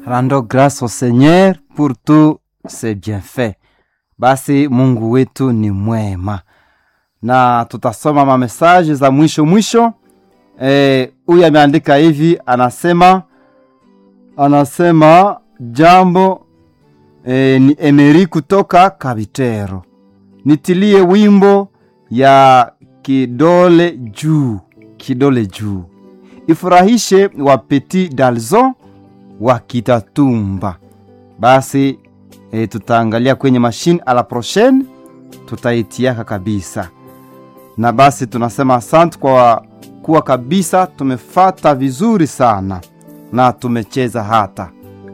Rendons grâce au Seigneur pour tous ses bienfaits. Basi Mungu wetu ni mwema, na tutasoma mamesaji za mwisho mwisho. Huyu e, ameandika hivi, anasema anasema jambo e, ni Emeri kutoka Kabitero, nitilie wimbo ya kidole juu, kidole juu ifurahishe wa Petit Dalzon wa Kitatumba. Basi e, tutaangalia kwenye mashine a la prochaine, tutaitiaka kabisa. Na basi tunasema asante kwa kuwa kabisa tumefata vizuri sana na tumecheza hata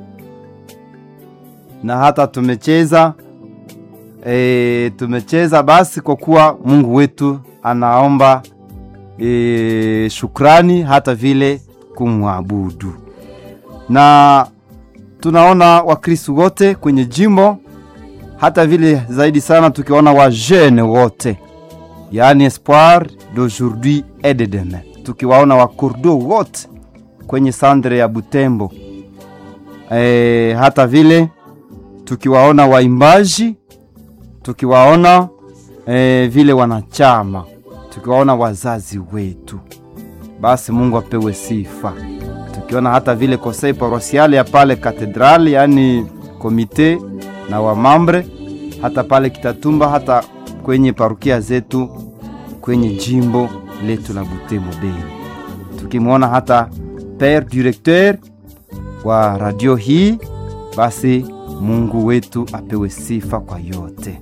na hata tumecheza e, tumecheza basi kwa kuwa Mungu wetu anaomba e, shukrani hata vile kumwabudu na tunaona Wakristu wote kwenye jimbo, hata vile zaidi sana tukiona wajene wote, yaani espoir d'aujourd'hui et de demain, tukiwaona wakurdo wote kwenye sandre ya Butembo e, hata vile tukiwaona waimbaji, tukiwaona e, vile wanachama, tukiwaona wazazi wetu, basi Mungu apewe sifa tukiona hata vile konsei parosiale ya pale katedrali, yaani komite na wamambre, hata pale Kitatumba, hata kwenye parukia zetu kwenye jimbo letu la Butembo Beni, tukimwona hata pere directeur wa radio hii, basi Mungu wetu apewe sifa kwa yote.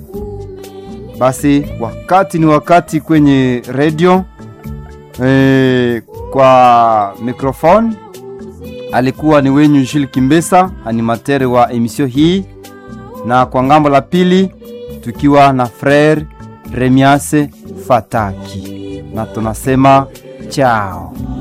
Basi wakati ni wakati kwenye radio e, kwa mikrofoni alikuwa ni wenyu Jules Kimbesa, animatere wa emisio hii, na kwa ngambo la pili tukiwa na frere Remiase Fataki, na tunasema chao.